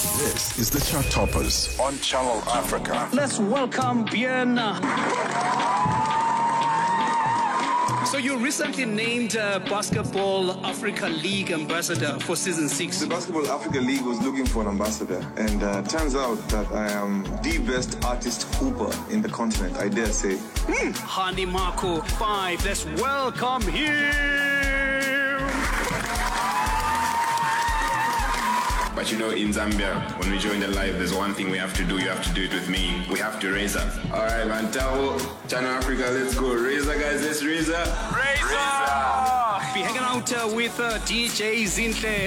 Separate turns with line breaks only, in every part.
This is the Chart Toppers on Channel Africa.
Let's welcome Bien. So you recently named uh, Basketball Africa League ambassador for season six.
The Basketball Africa League was looking for an ambassador, and uh, turns out that I am the best artist hooper in the continent, I dare say.
Hani Marco five. Let's welcome him.
But you know, in Zambia, when we join the live, there's one thing we have to do. You have to do it with me. We have to raise up. All right, man. Tao, Channel Africa, let's go. Razor, guys, let's raise up.
Be hanging out uh, with uh, DJ Zinhle.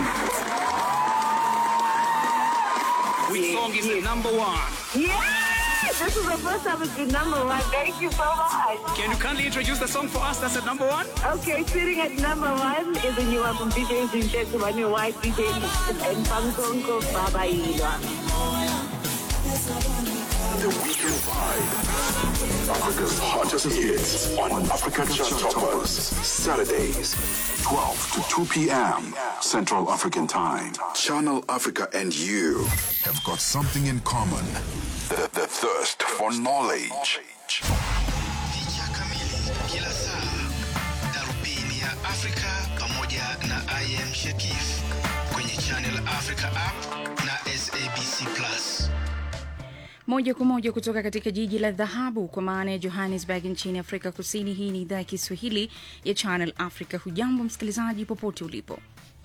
Which song is the number one?
Yes! This is the first time it's been number one. Thank you so much.
Can you kindly introduce the song for us that's at number one?
Okay, sitting at number one is a new one from DJ Zinche to my new wife, DJ and Pangsonko Baba Ilwa.
The Weekend Vibe. Africa's hottest hits on Africa Chart Toppers. Saturdays, 12 to 2 p.m. Central African Time. Channel Africa and you have got something in common. The, the thirst for knowledge.
Picha kamili kila saa, darubini ya Afrika pamoja na IM Shekif kwenye Channel Africa app na SABC Plus.
Moja kwa moja kutoka katika jiji la dhahabu kwa maana ya Johannesburg nchini Afrika Kusini. Hii ni idhaa ya Kiswahili ya Channel Africa. Hujambo msikilizaji, popote ulipo.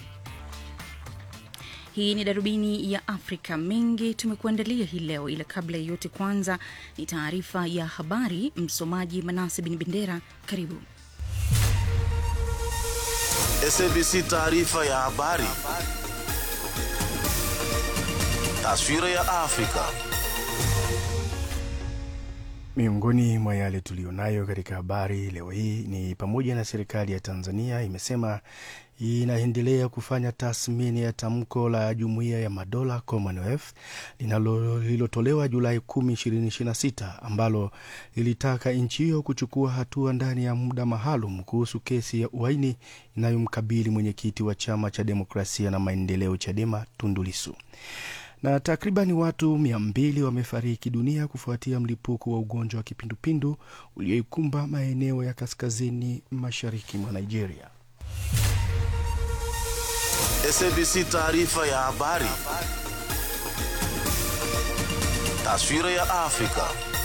Hii ni darubini ya Afrika. Mengi tumekuandalia hii leo, ila kabla ya yote, kwanza ni taarifa ya habari. Msomaji Manase Bin Bendera, karibu.
SABC taarifa ya habari. Taswira ya Afrika.
Miongoni mwa yale tuliyonayo katika habari leo hii ni pamoja na serikali ya Tanzania imesema inaendelea kufanya tathmini ya tamko la Jumuiya ya Madola Commonwealth linalo- lililotolewa Julai 10, 2026 ambalo lilitaka nchi hiyo kuchukua hatua ndani ya muda maalum kuhusu kesi ya uhaini inayomkabili mwenyekiti wa Chama cha Demokrasia na Maendeleo Chadema Tundu Lissu na takribani watu mia mbili wamefariki dunia kufuatia mlipuko wa ugonjwa wa kipindupindu ulioikumba maeneo ya kaskazini mashariki mwa Nigeria.
SABC taarifa ya habari. Taswira ya Afrika.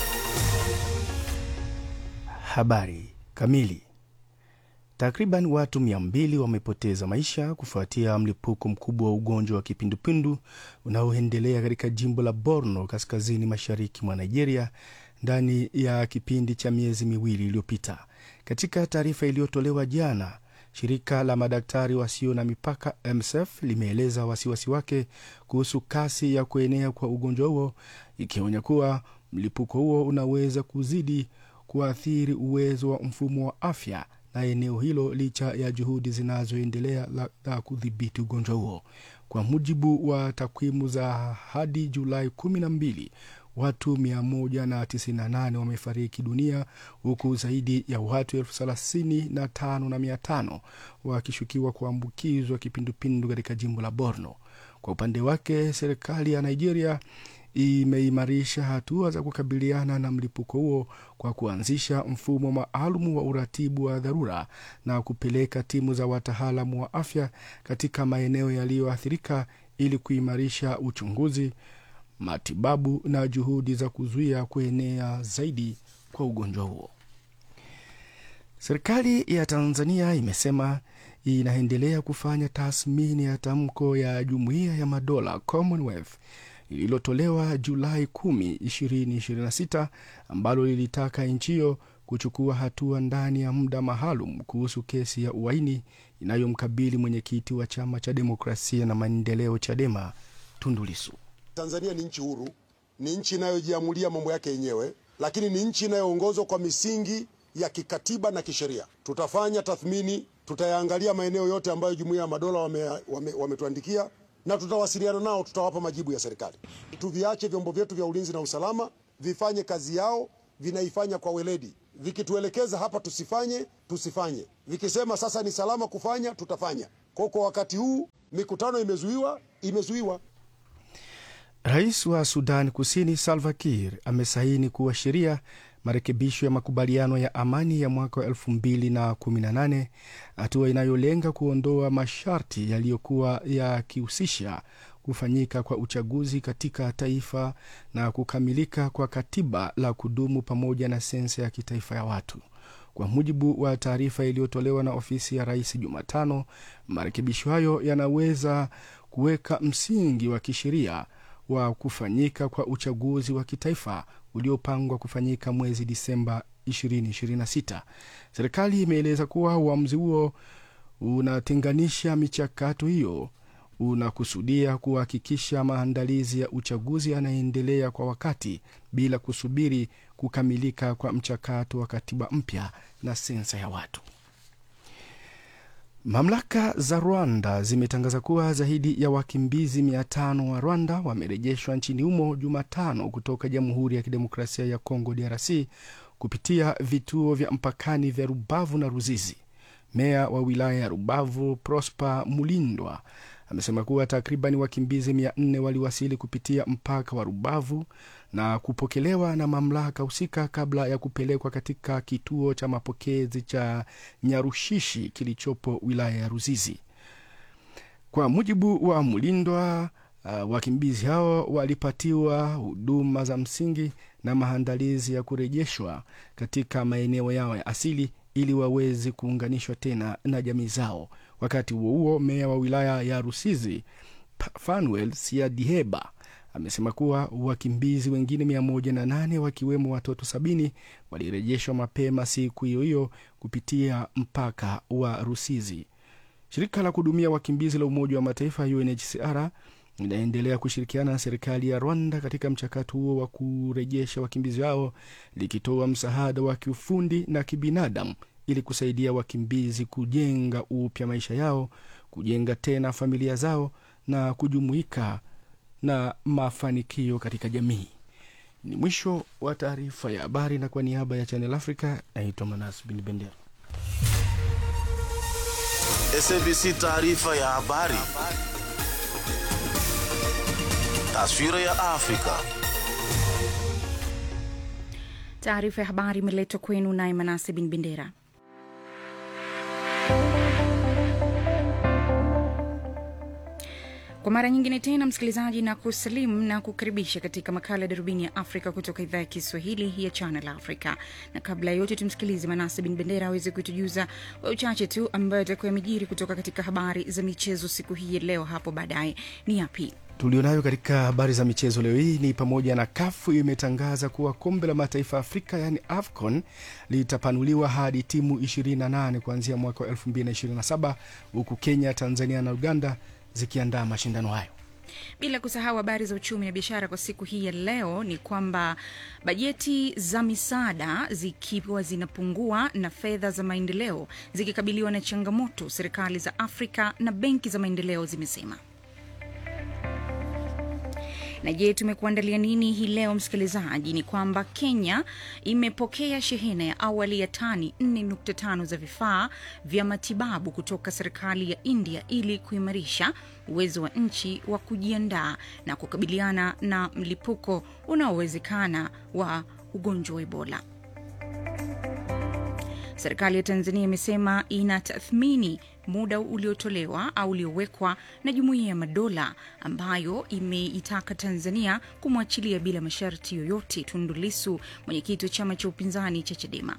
Habari kamili. Takriban watu mia mbili wamepoteza maisha kufuatia mlipuko mkubwa wa ugonjwa wa kipindupindu unaoendelea katika jimbo la Borno kaskazini mashariki mwa Nigeria ndani ya kipindi cha miezi miwili iliyopita. Katika taarifa iliyotolewa jana, shirika la madaktari wasio na mipaka MSF limeeleza wasiwasi wake kuhusu kasi ya kuenea kwa ugonjwa huo, ikionya kuwa mlipuko huo unaweza kuzidi kuathiri uwezo wa mfumo wa afya na eneo hilo licha ya juhudi zinazoendelea la- za kudhibiti ugonjwa huo. Kwa mujibu wa takwimu za hadi Julai 12, watu 198 wamefariki dunia huku zaidi ya watu elfu thelathini na tano na mia tano wakishukiwa kuambukizwa kipindupindu katika jimbo la Borno. Kwa upande wake, serikali ya Nigeria imeimarisha hatua za kukabiliana na mlipuko huo kwa kuanzisha mfumo maalum wa uratibu wa dharura na kupeleka timu za wataalamu wa afya katika maeneo yaliyoathirika ili kuimarisha uchunguzi, matibabu na juhudi za kuzuia kuenea zaidi kwa ugonjwa huo. Serikali ya Tanzania imesema inaendelea kufanya tathmini ya tamko ya Jumuiya ya Madola Commonwealth lililotolewa Julai 10, 2026 ambalo lilitaka nchi hiyo kuchukua hatua ndani ya muda maalum kuhusu kesi ya uhaini inayomkabili mwenyekiti wa Chama cha Demokrasia na Maendeleo Chadema Tundu Lissu.
Tanzania ni nchi huru, ni nchi inayojiamulia mambo yake yenyewe, lakini ni nchi inayoongozwa kwa misingi ya kikatiba na kisheria. Tutafanya tathmini, tutayaangalia maeneo yote ambayo Jumuiya ya Madola wametuandikia wame, wametuandikia, na tutawasiliana nao, tutawapa majibu ya serikali. Tuviache vyombo vyetu vya ulinzi na usalama vifanye kazi yao, vinaifanya kwa weledi. Vikituelekeza hapa tusifanye, tusifanye. Vikisema sasa ni salama kufanya, tutafanya. Kwa kwa wakati huu mikutano imezuiwa, imezuiwa.
Rais wa Sudan Kusini Salva Kiir amesaini kuwa sheria marekebisho ya makubaliano ya amani ya mwaka wa 2018 hatua inayolenga kuondoa masharti yaliyokuwa yakihusisha kufanyika kwa uchaguzi katika taifa na kukamilika kwa katiba la kudumu pamoja na sensa ya kitaifa ya watu. Kwa mujibu wa taarifa iliyotolewa na ofisi ya rais Jumatano, marekebisho hayo yanaweza kuweka msingi wa kisheria wa kufanyika kwa uchaguzi wa kitaifa uliopangwa kufanyika mwezi Disemba 2026. Serikali imeeleza kuwa uamuzi huo unatenganisha michakato hiyo unakusudia kuhakikisha maandalizi ya uchaguzi yanaendelea kwa wakati bila kusubiri kukamilika kwa mchakato wa katiba mpya na sensa ya watu. Mamlaka za Rwanda zimetangaza kuwa zaidi ya wakimbizi mia tano wa Rwanda wamerejeshwa nchini humo Jumatano kutoka Jamhuri ya Kidemokrasia ya Kongo, DRC, kupitia vituo vya mpakani vya Rubavu na Ruzizi. Meya wa wilaya ya Rubavu, Prosper Mulindwa, amesema kuwa takriban wakimbizi mia nne waliwasili kupitia mpaka wa Rubavu na kupokelewa na mamlaka husika kabla ya kupelekwa katika kituo cha mapokezi cha Nyarushishi kilichopo wilaya ya Ruzizi. Kwa mujibu wa Mulindwa, uh, wakimbizi hao walipatiwa huduma za msingi na maandalizi ya kurejeshwa katika maeneo yao ya asili ili waweze kuunganishwa tena na jamii zao. Wakati huo huo, meya wa wilaya ya Rusizi Fanuel Siadiheba amesema kuwa wakimbizi wengine mia moja na nane wakiwemo watoto sabini walirejeshwa mapema siku hiyo hiyo kupitia mpaka wa Rusizi. Shirika la kuhudumia wakimbizi la Umoja wa Mataifa UNHCR linaendelea kushirikiana na serikali ya Rwanda katika mchakato huo wa kurejesha wakimbizi hao likitoa msaada wa kiufundi na kibinadamu ili kusaidia wakimbizi kujenga upya maisha yao, kujenga tena familia zao na kujumuika na mafanikio katika jamii. Ni mwisho wa taarifa ya habari, na kwa niaba ya Channel Africa naitwa Manas Bin Bendera.
SABC taarifa ya habari. Taswira ya Afrika.
Taarifa ya habari imeletwa kwenu naye Manase Bin Bendera. Kwa mara nyingine tena, msikilizaji, na kusalimu na kukaribisha katika makala ya darubini ya Afrika kutoka idhaa ya Kiswahili ya Channel Africa. Na kabla ya yote, tumsikilize Manase Bin Bendera aweze kutujuza kwa uchache tu ambayo atakuwa yamejiri kutoka katika habari za michezo siku hii ya leo. Hapo baadaye ni yapi
tulionayo katika habari za michezo leo hii ni pamoja na kafu imetangaza kuwa kombe la mataifa ya Afrika yaani AFCON litapanuliwa hadi timu 28 kuanzia mwaka wa 2027 huku Kenya, Tanzania na Uganda zikiandaa mashindano hayo.
Bila kusahau habari za uchumi na biashara kwa siku hii ya leo ni kwamba bajeti za misaada zikiwa zinapungua na fedha za maendeleo zikikabiliwa na changamoto, serikali za Afrika na benki za maendeleo zimesema. Na je, tumekuandalia nini hii leo msikilizaji? Ni kwamba Kenya imepokea shehena ya awali ya tani 4.5 za vifaa vya matibabu kutoka serikali ya India ili kuimarisha uwezo wa nchi wa kujiandaa na kukabiliana na mlipuko unaowezekana wa ugonjwa wa Ebola. Serikali ya Tanzania imesema inatathmini muda uliotolewa au uliowekwa na Jumuiya ya Madola ambayo imeitaka Tanzania kumwachilia bila masharti yoyote Tundu Lissu, mwenyekiti wa chama cha upinzani cha Chadema.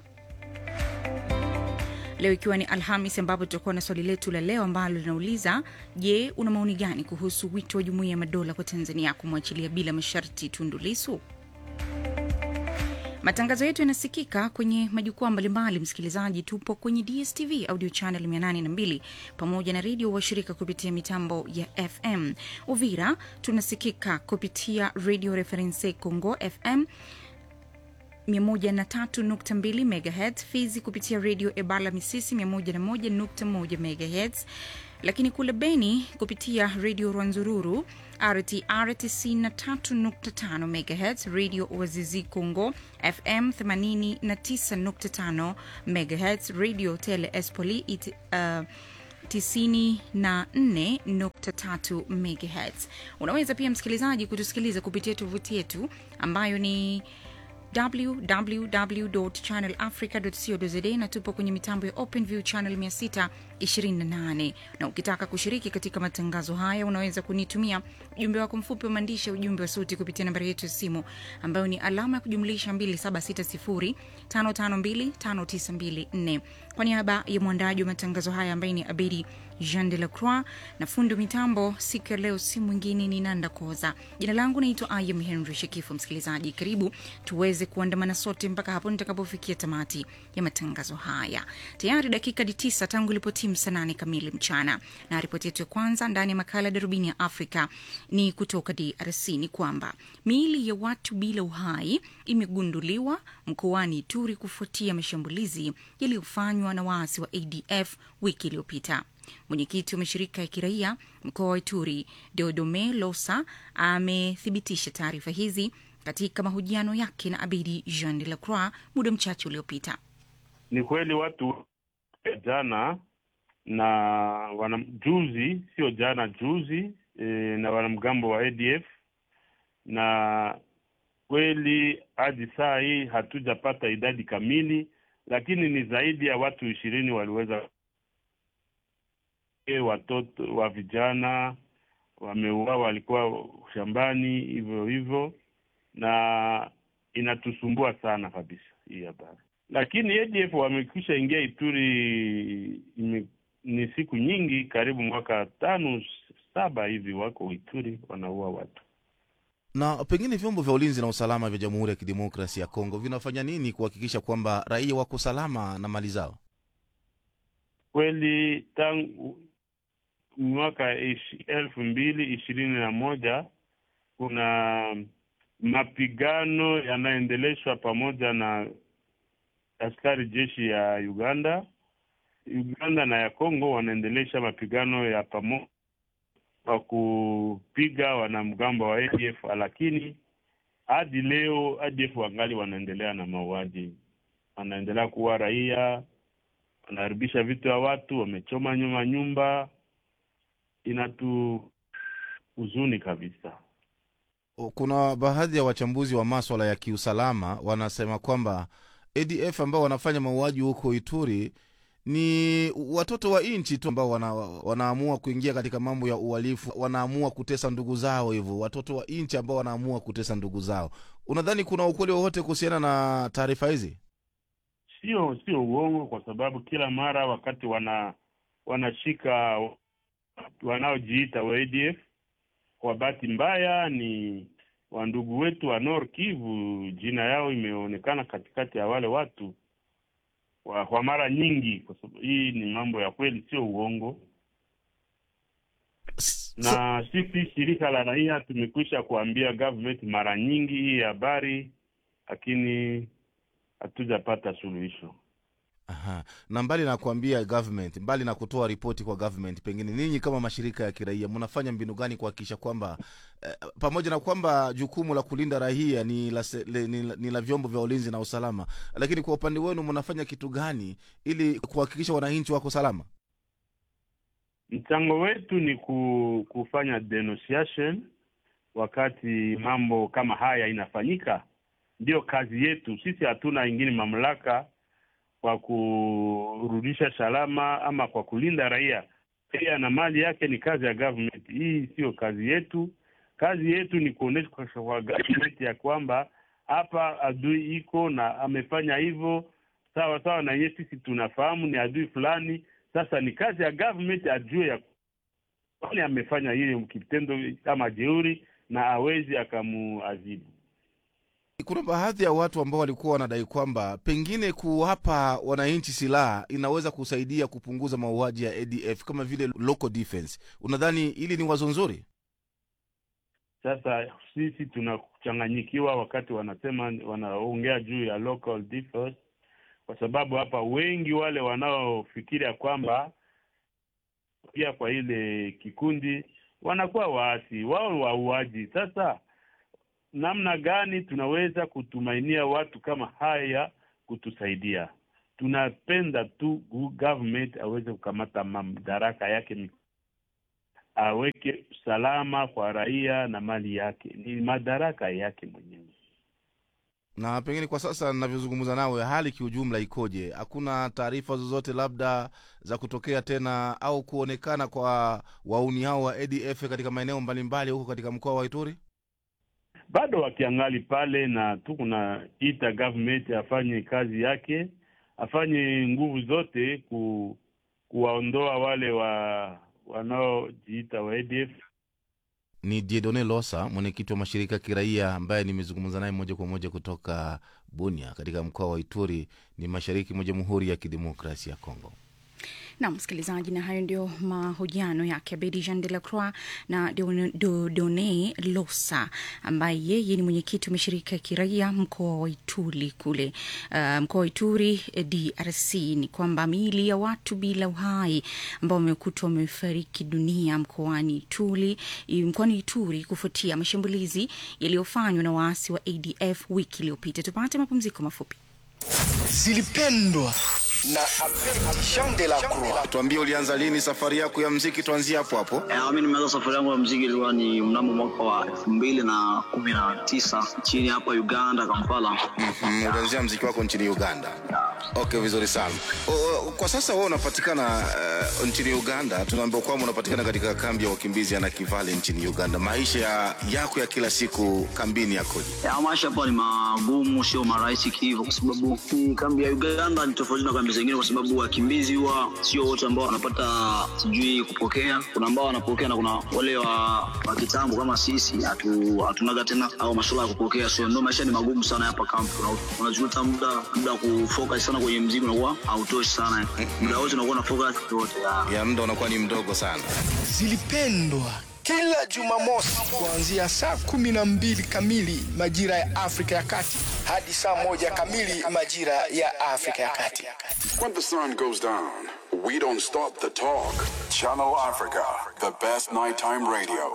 Leo ikiwa ni Alhamis, ambapo tutakuwa na swali letu la leo ambalo linauliza je, una maoni gani kuhusu wito wa Jumuiya ya Madola kwa Tanzania kumwachilia bila masharti Tundu Lissu? Matangazo yetu yanasikika kwenye majukwaa mbalimbali. Msikilizaji, tupo kwenye DSTV audio channel 802 pamoja na redio washirika kupitia mitambo ya FM. Uvira tunasikika kupitia Radio Reference Congo FM 103.2 MHz, Fizi kupitia redio Ebala Misisi 101.1 MHz, lakini kule Beni kupitia redio Rwanzururu RTR 93.5 MHz, redio Wazizi Congo FM 89.5 MHz, redio Tele Espoli it, uh, 94.3 MHz. Unaweza pia msikilizaji kutusikiliza kupitia tovuti yetu ambayo ni www.channelafrica.co.za na tupo kwenye mitambo ya OpenView channel 628 na ukitaka kushiriki katika matangazo haya unaweza kunitumia ujumbe wako mfupi wa maandishi ya ujumbe wa sauti kupitia nambari yetu ya simu ambayo ni alama ya kujumlisha 2760552594 kwa niaba ya mwandaji wa matangazo haya ambaye ni abedi jean de la croix na fundi wa mitambo siku ya leo si mwingine ni nanda koza jina langu naitwa ayam henry shekifu msikilizaji karibu tuweze kuandamana sote mpaka hapo nitakapofikia tamati ya matangazo haya tayari dakika di tisa tangu ilipotimu saa nane kamili mchana na ripoti yetu ya kwanza ndani ya makala ya darubini ya afrika ni kutoka drc ni kwamba miili ya watu bila uhai imegunduliwa mkoani turi kufuatia mashambulizi yaliyofanywa na waasi wa adf wiki iliyopita mwenyekiti wa mashirika ya kiraia mkoa wa ituri deodome losa amethibitisha taarifa hizi katika mahojiano yake na abidi jean de la croix muda mchache uliopita
ni kweli watu jana na wana juzi sio jana juzi e, na wanamgambo wa adf na kweli hadi saa hii hatujapata idadi kamili lakini ni zaidi ya watu ishirini waliweza e, watoto wa vijana wameuawa walikuwa shambani hivyo hivyo na inatusumbua sana kabisa hii habari lakini adf wamekwisha ingia ituri ime, ni siku nyingi karibu mwaka tano saba hivi wako ituri wanaua watu
na pengine vyombo vya ulinzi na usalama vya jamhuri ya kidemokrasi ya kongo vinafanya nini kuhakikisha kwamba raia wako salama na mali zao
kweli tangu mwaka ish, elfu mbili ishirini na moja kuna mapigano yanaendeleshwa pamoja na askari jeshi ya uganda uganda na ya congo wanaendelesha mapigano ya pamoja kwa kupiga wanamgambo wa adf lakini hadi leo adf wangali wanaendelea na mauaji wanaendelea kuwa raia wanaharibisha vitu ya watu wamechoma nyuma nyumba inatu huzuni kabisa
kuna baadhi ya wachambuzi wa maswala ya kiusalama wanasema kwamba adf ambao wanafanya mauaji huko ituri ni watoto wa nchi tu ambao wana, wanaamua kuingia katika mambo ya uhalifu wanaamua kutesa ndugu zao hivyo watoto wa nchi ambao wanaamua kutesa ndugu zao unadhani kuna ukweli wowote kuhusiana na taarifa hizi
sio sio uongo kwa sababu kila mara wakati wana wanashika wanaojiita wa adf kwa bahati mbaya ni wandugu wetu wa nor kivu jina yao imeonekana katikati ya wale watu kwa, kwa mara nyingi kwa sababu hii ni mambo ya kweli sio uongo na sisi shirika la raia tumekwisha kuambia government mara nyingi hii habari lakini hatujapata suluhisho
Aha. na mbali na kuambia government mbali na kutoa ripoti kwa government pengine ninyi kama mashirika ya kiraia mnafanya mbinu gani kuhakikisha kwamba eh, pamoja na kwamba jukumu la kulinda raia ni la, se, le, ni, ni la vyombo vya ulinzi na usalama lakini kwa upande wenu mnafanya kitu gani ili kuhakikisha wananchi wako salama
mchango wetu ni ku, kufanya denunciation wakati mambo kama haya inafanyika ndiyo kazi yetu sisi hatuna ingine mamlaka kwa kurudisha salama ama kwa kulinda raia raia na mali yake ni kazi ya government hii siyo kazi yetu kazi yetu ni kuonyesha kwa government ya kwamba hapa adui iko na amefanya hivyo sawa sawa na yeye sisi tunafahamu ni adui fulani sasa ni kazi ya government ajue ya kwani amefanya hiyo kitendo kama jeuri na awezi akamuadhibu
kuna baadhi ya watu ambao walikuwa wanadai kwamba pengine kuwapa wananchi silaha inaweza kusaidia kupunguza mauaji ya adf kama vile local defense unadhani hili ni wazo nzuri
sasa sisi tunachanganyikiwa wakati wanasema wanaongea juu ya local defense kwa sababu hapa wengi wale wanaofikiria kwamba pia kwa ile kikundi wanakuwa waasi wao wauaji sasa namna gani tunaweza kutumainia watu kama haya kutusaidia tunapenda tu gu- government aweze kukamata madaraka yake mi- aweke usalama kwa raia na mali yake, ni madaraka yake mwenyewe.
na pengine kwa sasa navyozungumza nawe hali kiujumla ikoje hakuna taarifa zozote labda za kutokea tena au kuonekana kwa wauni hao wa adf katika maeneo mbalimbali huko katika mkoa wa ituri
bado wakiangali pale, na tu kunaita government afanye kazi yake, afanye nguvu zote ku, kuwaondoa wale wa wanaojiita wa ADF.
ni diedone losa mwenyekiti wa mashirika ya kiraia ambaye nimezungumza naye moja kwa moja kutoka bunia katika mkoa wa ituri ni mashariki mwa jamhuri ya kidemokrasia ya kongo
na msikilizaji, na hayo ndio mahojiano yake Abedi Jean de la Croix na Done Do- Done Losa ambaye yeye ni mwenyekiti wa mashirika ya kiraia mkoa wa Ituri kule uh, mkoa wa Ituri eh, DRC. Ni kwamba miili ya watu bila uhai ambao wamekutwa wamefariki dunia mkoani Ituri mkoani Ituri kufuatia mashambulizi yaliyofanywa na waasi wa ADF wiki iliyopita. Tupate mapumziko mafupi.
zilipendwa na Abedi Jean de la Croix.
tuambie ulianza lini safari yako ya mziki tuanzie hapo hapo
Eh, mi nimeanza safari yangu ya mziki ilikuwa ni mnamo mwaka wa elfu mbili na kumi na tisa nchini hapa Uganda, Kampala.
mm, ulianzia mziki wako nchini uganda okay vizuri sana o, o, kwa sasa wewe unapatikana uh, nchini uganda tunaambiwa kwamba unapatikana katika kambi ya wakimbizi ya nakivale nchini uganda maisha ya, yako ya kila siku kambini yakoje
Ya, maisha hapa ni magumu, sio marahisi hivyo, kwa sababu hii kambi ya Uganda ni tofauti na kambi zingine, kwa sababu wakimbizi huwa sio wote ambao wanapata sijui kupokea. Kuna ambao wanapokea na kuna wale wa, wa kitambo kama sisi hatu, hatunaga tena au masuala ya kupokea, so ndio maisha ni magumu sana hapa kambi. Una- Unajuta muda muda wa kufocus sana kwenye mziki unakuwa hautoshi sana, muda wote unakuwa na focus yote ya
ya muda unakuwa ni mdogo sana
zilipendwa kila Jumamosi kuanzia saa kumi na mbili kamili majira ya Afrika ya Kati hadi saa moja kamili majira ya Afrika ya Kati.
When the sun goes down, we don't stop the talk. Channel Africa, the best nighttime radio.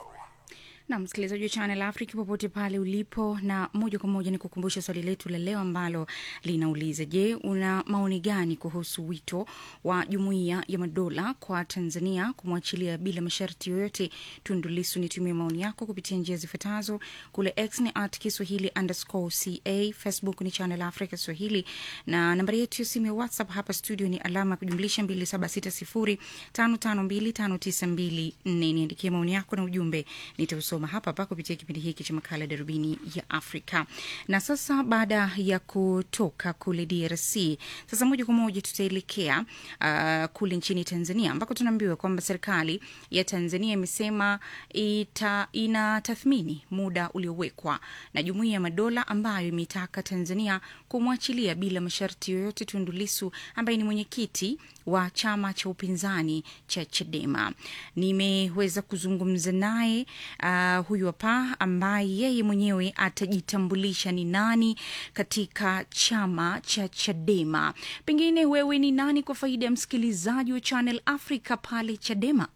na msikilizaji wa Channel Africa popote pale ulipo, na moja kwa moja ni kukumbusha swali letu la leo ambalo linauliza: Je, una maoni gani kuhusu wito wa Jumuiya ya Madola kwa Tanzania kumwachilia bila masharti yoyote Tundu Lissu? Nitumie maoni yako kupitia njia zifuatazo: kule X ni at Kiswahili underscore ca, Facebook ni Channel Africa Swahili, na nambari yetu ya simu ya WhatsApp hapa studio ni alama ya kujumlisha 2760552592. Niandikie maoni yako na ujumbe nitausoma hapa hapa kupitia kipindi hiki cha makala darubini ya Afrika. Na sasa baada ya kutoka kule DRC, sasa moja kwa moja tutaelekea uh, kule nchini Tanzania ambako tunaambiwa kwamba serikali ya Tanzania imesema ita, inatathmini muda uliowekwa na Jumuiya ya Madola ambayo imeitaka Tanzania kumwachilia bila masharti yoyote Tundu Lissu ambaye ni mwenyekiti wa chama cha upinzani cha Chadema. Nimeweza kuzungumza naye uh, huyu hapa ambaye yeye mwenyewe atajitambulisha ni nani katika chama cha Chadema. Pengine wewe ni nani kwa faida ya msikilizaji wa Channel Africa pale Chadema?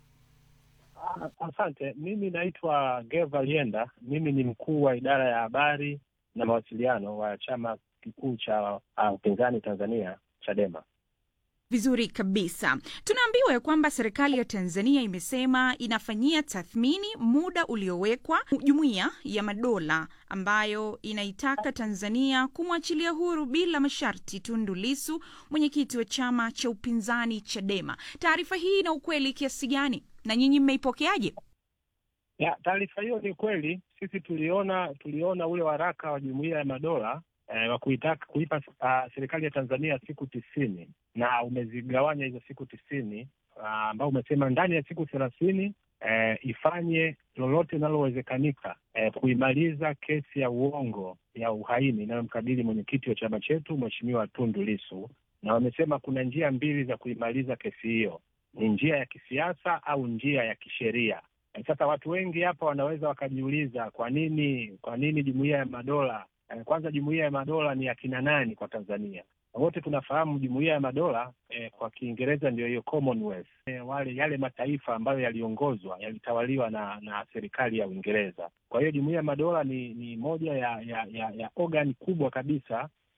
Asante. Mimi naitwa Geva Lienda. Mimi ni mkuu wa idara ya habari na mawasiliano wa chama kikuu cha uh, upinzani Tanzania, Chadema.
Vizuri kabisa. Tunaambiwa ya kwamba serikali ya Tanzania imesema inafanyia tathmini muda uliowekwa Jumuiya ya Madola ambayo inaitaka Tanzania kumwachilia huru bila masharti Tundu Lissu, mwenyekiti wa chama cha upinzani Chadema. Taarifa hii ina ukweli kiasi gani na nyinyi mmeipokeaje?
Ya, taarifa hiyo ni kweli. Sisi tuliona tuliona ule waraka wa Jumuiya ya Madola eh, wa kuitaka kuipa uh, serikali ya Tanzania siku tisini na umezigawanya hizo siku tisini ambao uh, umesema ndani ya siku thelathini eh, ifanye lolote linalowezekanika eh, kuimaliza kesi ya uongo ya uhaini inayomkabili mwenyekiti wa chama chetu Mheshimiwa Tundu Lissu, na wamesema kuna njia mbili za kuimaliza kesi hiyo, ni njia ya kisiasa au njia ya kisheria. Eh, Sasa watu wengi hapa wanaweza wakajiuliza kwa nini kwa nini jumuiya ya madola eh, kwanza jumuiya ya madola ni akina nani kwa Tanzania? Wote tunafahamu jumuiya ya madola eh, kwa Kiingereza ndio hiyo Commonwealth. Eh, wale yale mataifa ambayo yaliongozwa yalitawaliwa na na serikali ya Uingereza. Kwa hiyo jumuiya ya madola ni ni moja ya ya, ya, ya organ kubwa kabisa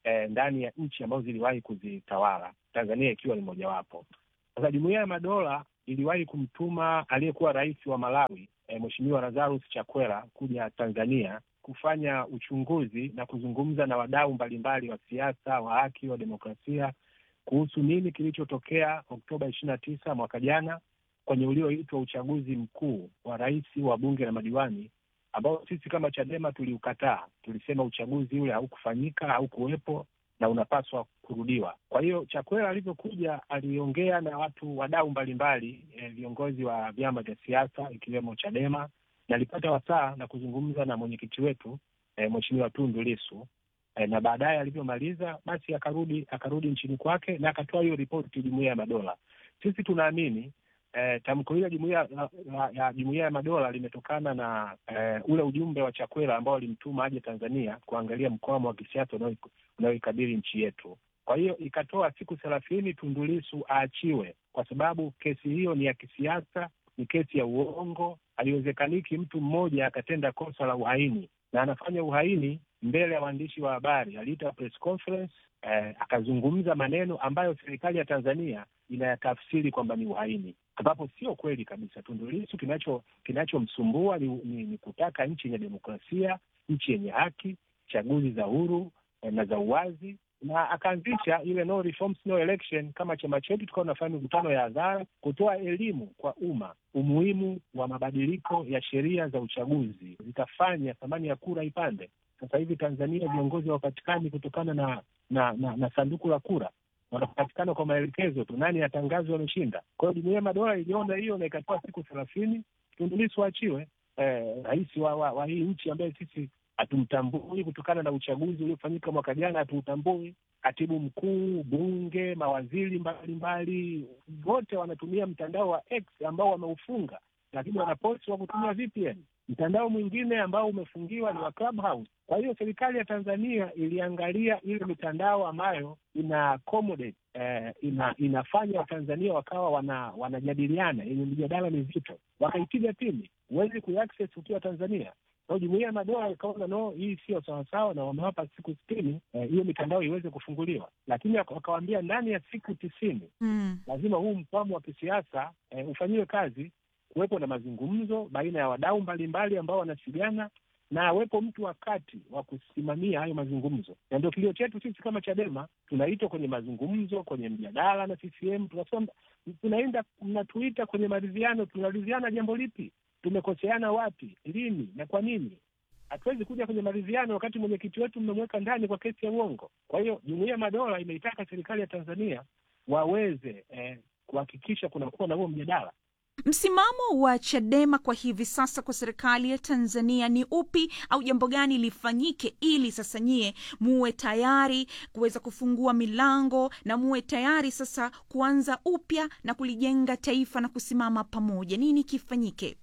eh, ndani ya nchi ambazo ziliwahi kuzitawala, Tanzania ikiwa ni mojawapo. Sasa Jumuiya ya Madola iliwahi kumtuma aliyekuwa rais wa Malawi eh, Mheshimiwa Lazarus Chakwera kuja Tanzania kufanya uchunguzi na kuzungumza na wadau mbalimbali wa siasa, wa haki, wa demokrasia kuhusu nini kilichotokea Oktoba ishirini na tisa mwaka jana kwenye ulioitwa uchaguzi mkuu wa rais, wa bunge na madiwani ambao sisi kama Chadema tuliukataa. Tulisema uchaguzi ule haukufanyika, haukuwepo na unapaswa kurudiwa. Kwa hiyo Chakwera alivyokuja aliongea na watu wadau mbalimbali, eh, viongozi wa vyama vya siasa ikiwemo Chadema na alipata wasaa na kuzungumza na mwenyekiti wetu eh, Mheshimiwa Tundu Lissu eh, na baadaye alivyomaliza basi akarudi akarudi nchini kwake na akatoa hiyo ripoti Jumuiya ya Madola. Sisi tunaamini eh, tamko hili la Jumuiya la- la- ya Jumuiya ya Madola limetokana na eh, ule ujumbe wa Chakwera ambao alimtuma aje Tanzania kuangalia mkwamo wa kisiasa unao- unaoikabili nchi yetu. Kwa hiyo ikatoa siku thelathini Tundu Lissu aachiwe, kwa sababu kesi hiyo ni ya kisiasa, ni kesi ya uongo. Haiwezekaniki mtu mmoja akatenda kosa la uhaini na anafanya uhaini mbele ya waandishi wa habari. Aliita press conference eh, akazungumza maneno ambayo serikali ya Tanzania inayatafsiri kwamba ni uhaini, ambapo sio kweli kabisa. Tundu Lissu kinacho kinachomsumbua ni, ni, ni kutaka nchi yenye demokrasia, nchi yenye haki, chaguzi za huru eh, na za uwazi na akaanzisha ile no reforms no election. Kama chama chetu tukawa tunafanya mikutano ya hadhara kutoa elimu kwa umma umuhimu wa mabadiliko ya sheria za uchaguzi zitafanya thamani ya kura ipande. Sasa hivi Tanzania viongozi hawapatikani kutokana na na, na na sanduku la kura, wanapatikana kwa maelekezo tu, nani atangazwe wameshinda. Kwa hiyo Jumuiya ya Madola iliona hiyo na ikatoa siku thelathini Tundu Lissu aachiwe, eh, rais wa, wa, wa hii nchi ambaye sisi hatumtambui kutokana na uchaguzi uliofanyika mwaka jana, hatuutambui. Katibu mkuu, bunge, mawaziri mbalimbali wote wanatumia mtandao wa X ambao wameufunga, lakini wanaposti wa kutumia VPN. Mtandao mwingine ambao umefungiwa ni wa Clubhouse. Kwa hiyo serikali ya Tanzania iliangalia ile mitandao ambayo ina accommodate eh, ina, inafanya Watanzania wakawa wana wanajadiliana yenye mijadala mizito, wakaipiga pini. Huwezi kuaccess ukiwa Tanzania. Kwa hiyo Jumuiya ya Madola ikaona no, hii sio sawasawa, na wamewapa siku sitini eh, hiyo mitandao iweze kufunguliwa, lakini waka- wakawaambia ndani ya siku tisini
Mm.
lazima huu mkwamo wa kisiasa eh, ufanyiwe kazi, kuwepo na mazungumzo baina ya wadau mbalimbali ambao wanasigana na awepo mtu wa kati wa kusimamia hayo mazungumzo, na ndio kilio chetu sisi kama Chadema. Tunaitwa kwenye mazungumzo, kwenye mjadala na CCM, tunasema tunaenda, mnatuita kwenye maridhiano. Tunaridhiana jambo lipi? Tumekoseana wapi, lini na kwa nini? Hatuwezi kuja kwenye maridhiano wakati mwenyekiti wetu mmemweka ndani kwa kesi ya uongo. Kwa hiyo Jumuiya ya Madola imeitaka serikali ya Tanzania waweze eh, kuhakikisha kunakuwa na huo mjadala.
Msimamo wa Chadema kwa hivi sasa kwa serikali ya Tanzania ni upi, au jambo gani lifanyike ili sasa nyie muwe tayari kuweza kufungua milango na muwe tayari sasa kuanza upya na kulijenga taifa na kusimama pamoja? Nini kifanyike?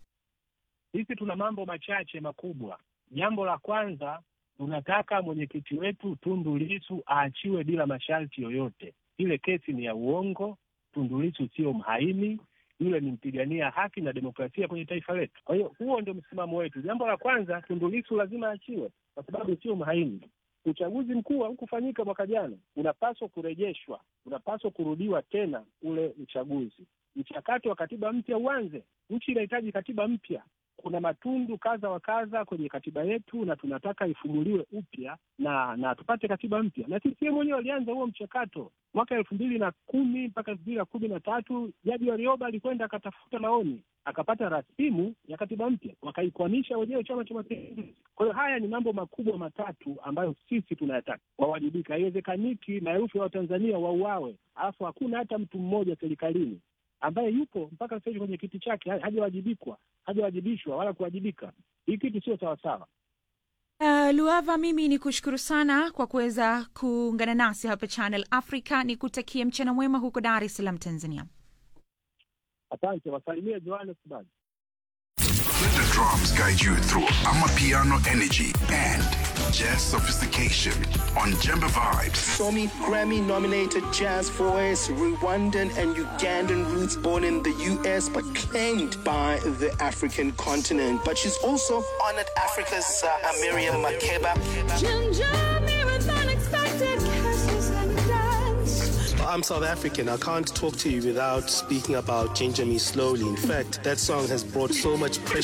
Sisi tuna mambo machache makubwa. Jambo la kwanza, tunataka mwenyekiti wetu Tundu Lissu aachiwe bila masharti yoyote. Ile kesi ni ya uongo. Tundu Lissu sio mhaini, yule ni mpigania haki na demokrasia kwenye taifa letu. Kwa hiyo huo ndio msimamo wetu. Jambo la kwanza, Tundu Lissu lazima aachiwe kwa sababu sio mhaini. Uchaguzi mkuu haukufanyika mwaka jana, unapaswa kurejeshwa, unapaswa kurudiwa tena ule uchaguzi. Mchakato wa katiba mpya uanze. Nchi inahitaji katiba mpya. Kuna matundu kadha wa kadha kwenye katiba yetu, na tunataka ifumuliwe upya na na tupate katiba mpya. Na CCM wenyewe walianza huo mchakato mwaka elfu mbili na kumi mpaka elfu mbili na kumi na tatu Jaji Warioba alikwenda akatafuta maoni akapata rasimu ya katiba mpya, wakaikwamisha wenyewe Chama cha Mapinduzi. Kwa hiyo haya ni mambo makubwa matatu ambayo sisi tunayataka wawajibika. Haiwezekaniki maelfu ya Watanzania wauawe, alafu hakuna hata mtu mmoja serikalini ambaye yupo mpaka sasa hivi kwenye kiti chake ha- hajawajibikwa hajawajibishwa wala kuwajibika. Hii kitu sio sawasawa.
Uh, Luava, mimi ni kushukuru sana kwa kuweza kuungana nasi hapa Channel Africa. Ni kutakia mchana mwema huko Dar es Salaam, Tanzania.
Asante, wasalimie Johannesburg.
Let the drums guide you through Amapiano energy and jazz sophistication on Jemba Vibes.
Somi Grammy nominated jazz voice, Rwandan and Ugandan roots born in the US but claimed by the African continent. But she's also honored Africa's uh, Miriam Makeba.
Ginger, marathon expected. I'm South African. I can't talk to you without speaking about Ginger Me Slowly. In fact, that song has brought so much pressure.